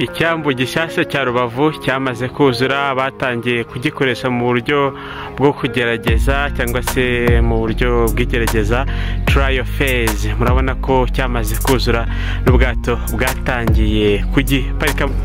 icyambu gishyashya cya rubavu cyamaze kuzura batangiye kugikoresha mu buryo bwo kugerageza cyangwa se mu buryo bw'igerageza turayo fezi murabona ko cyamaze kuzura n'ubwato bwatangiye kugiparikamo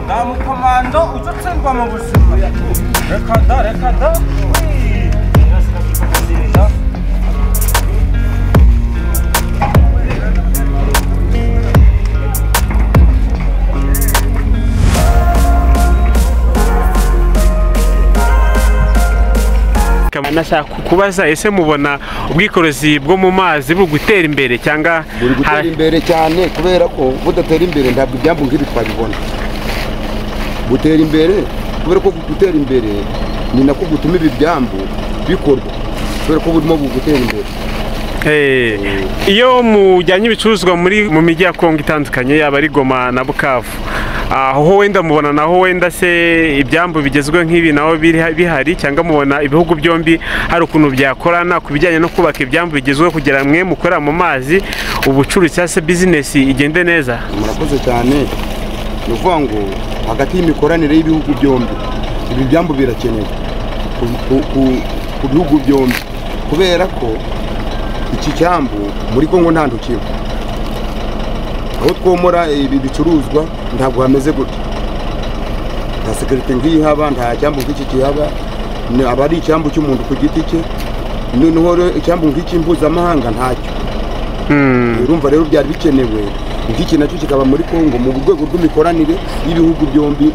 nta mukomando ujya utsinda mu buzima reka da reka da Wii. Nziza. nashaka kubaza ese mubona ubwikorezi bwo mu mazi buri gutera imbere cyangwa buri gutera hari- imbere cyane kubera ko budatera imbere ntabwo ibyambu nk'ibi twabibona gutera imbere kubera ko gutera imbere ni nako gutuma ibi byambu bikorwa kubera ko burimo gutera imbere Eh, iyo mujyanye ibicuruzwa muri mu mijyi ya Kongo itandukanye yaba ari Goma na Bukavu aho wenda mubona naho wenda se ibyambu bigezweho nk'ibi naho biri- bihari cyangwa mubona ibihugu byombi hari ukuntu byakorana ku bijyanye no kubaka ibyambu bigezweho kugira mwe mukorera mu mazi ubucuruzi cyangwa se bizinesi igende neza murakoze cyane ni ukuvuga ngo hagati y'imikoranire y'ibihugu byombi ibi byambu birakenewe ku- ku- ku- ku bihugu byombi kubera ko iki cyambu muri kongo nta ntukiro aho twomora ibi bicuruzwa ntabwo hameze gutya nta sekirite nk'iyi haba nta cyambu nk'iki kihaba ni- aba ari icyambu cy'umuntu ku giti cye noneho rero icyambu nk'iki mpuzamahanga ntacyo Hmm. urumva rero byari bikenewe nk'iki nacyo kikaba muri congo mu rwego rw'imikoranire y'ibihugu byombi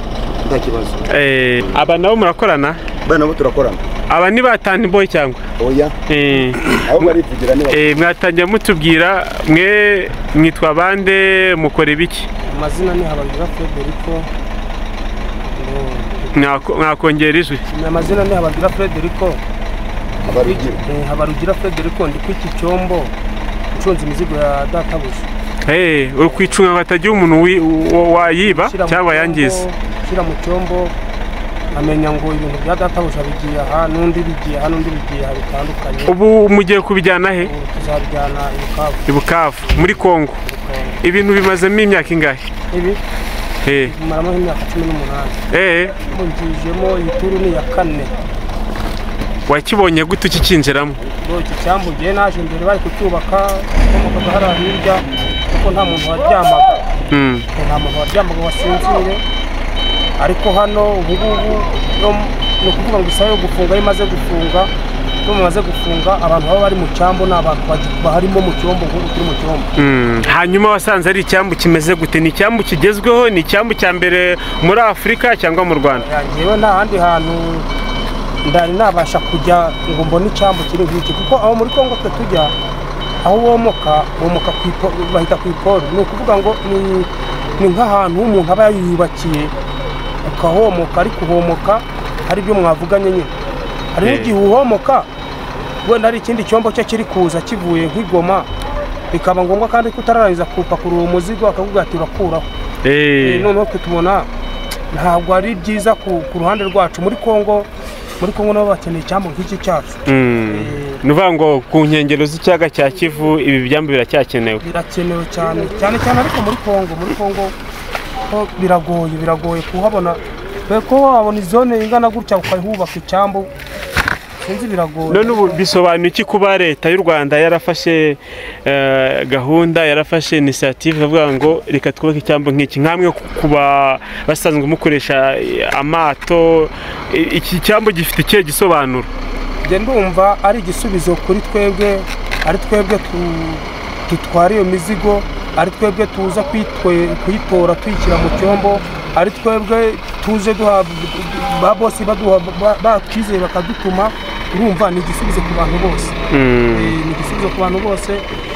nta kibazo Eh, aba nabo murakorana bana nabo turakorana aba ni batani boy cyangwa oya Eh, aho barivugira niba eh, mwatangira mutubwira mwe mwitwa bande mukora ibiki amazina ni habagira frederico Mwako- mwakongera ijwi ni amazina ni habagira frederico abarugira Eh, habarugira frederico ndi kw'iki cyombo nshunze imizigo ya databuja Hey, uri kwicunga ngo hatagira umuntu wi- wa- wayiba Nshyira mu cyangwa yangiza cyombo, nshyira mu cyombo amenya ngo ibintu bya databuja bigiye aha n'undi bigiye aha n'undi bigiye aha bitandukanye ubu mugiye kubijyana he ubu tuzabijyana i bukavu i bukavu muri kongo ibintu bimazemo imyaka ingahe ibi Eh, bimaramo imyaka cumi n'umunani eh, mungijemo iyi turu ni iya kane wakibonye gute ukikinjiramo Ngo iki cyambu ngiye naje mbere bari kucyubaka komokaga hariya hirya kuko nta muntu waryamaga Hmm. nta muntu waryamaga wasinzire ariko hano ubugubu ni ukuvuga ngo isaha yo gufunga iyo imaze gufunga iyo mumaze gufunga abantu baba bari mu cyambu ni abantu bagi- baharimo mu cyombo nk'ubu turi mu cyombo Hmm. hanyuma wasanze ari icyambu kimeze gute ni icyambu kigezweho ni icyambu cya mbere muri afurika cyangwa mu rwanda Ya, njyewe nta handi hantu ndari nabasha kujya ngo mbone icyambu kiri nk'iki kuko aho muri kongo twe tujya aho womoka womoka ku ipo- bahita ku iporo ni ukuvuga ngo ni- ni nk'ahantu umuntu aba yiyubakiye ukahomoka ariko uhomoka hari ibyo mwavuganye nyine hari Eh. n'igihe uhomoka wenda hari ikindi cyombo cyo kiri kuza kivuye nk'igoma bikaba ngombwa kandi kutararangiza kupakurura uwo muzigo akakubwira ati urakuraho Eh, Eh, noneho twe tubona ntabwo ari byiza ku ku ruhande rwacu muri kongo muri kongo nabo bakeneye icyambu nk'iki cyacu mm. eh, ni ukuvuga ngo ku nkengero z'ikiyaga cya kivu ibi byambu biracyakenewe birakenewe cyane cyane cyane ariko muri kongo muri kongo ho biragoye biragoye kuhabona dore ko wabona izone ingana gutya ukahubaka icyambu sinzi biragoye none ubu bisobanuye iki kuba leta y'u rwanda yarafashe eh, gahunda yarafashe inisiyative ivuga ngo reka twubake icyambu nk'iki nk'amwe kuba basanzwe mukoresha eh, amato I- iki cyambu gifite ikihe gisobanuro njye ndumva ari igisubizo kuri twebwe ari twebwe tu- dutwara iyo mizigo ari twebwe tuza kwitwe- kuyitora tuyishyira mu cyombo ari twebwe tuje duha ba bosi baduha ba- batwizeye bakadutuma urumva ni igisubizo ku bantu bose Mm. Eh, ni igisubizo ku bantu bose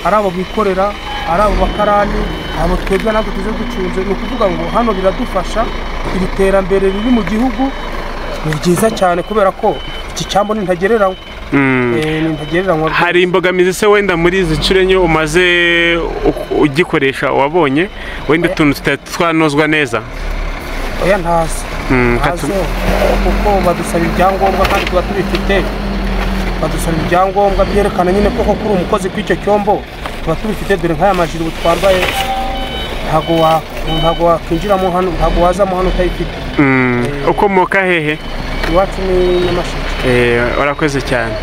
ari abo bikorera ari abo bakarani abo twebwe ntabwo tuje ducunze ni ukuvuga ngo hano biradufasha iri terambere riri mu gihugu ni ryiza cyane kubera ko iki cyambu ni ntagereranywa Mm. Eh, ni ntagereranywa rwose. hari imbogamizi se wenda muri izi nshuro enye umaze u- ugikoresha wabonye wenda utuntu tutari twanozwa neza oya ntazi Mm, ntazi katu- kuko badusaba ibyangombwa kandi tuba tubifite badusaba ibyangombwa byerekana nyine ko koko uri umukozi kw'icyo cyombo tuba tubifite dore nk'aya majiri ubu twambaye ntago wa- ntago wakwinjiramo hano ntago wazamo hano utayifite Mm. ukomoka hehe iwacu ni nyamasheke Eh, warakoze cyane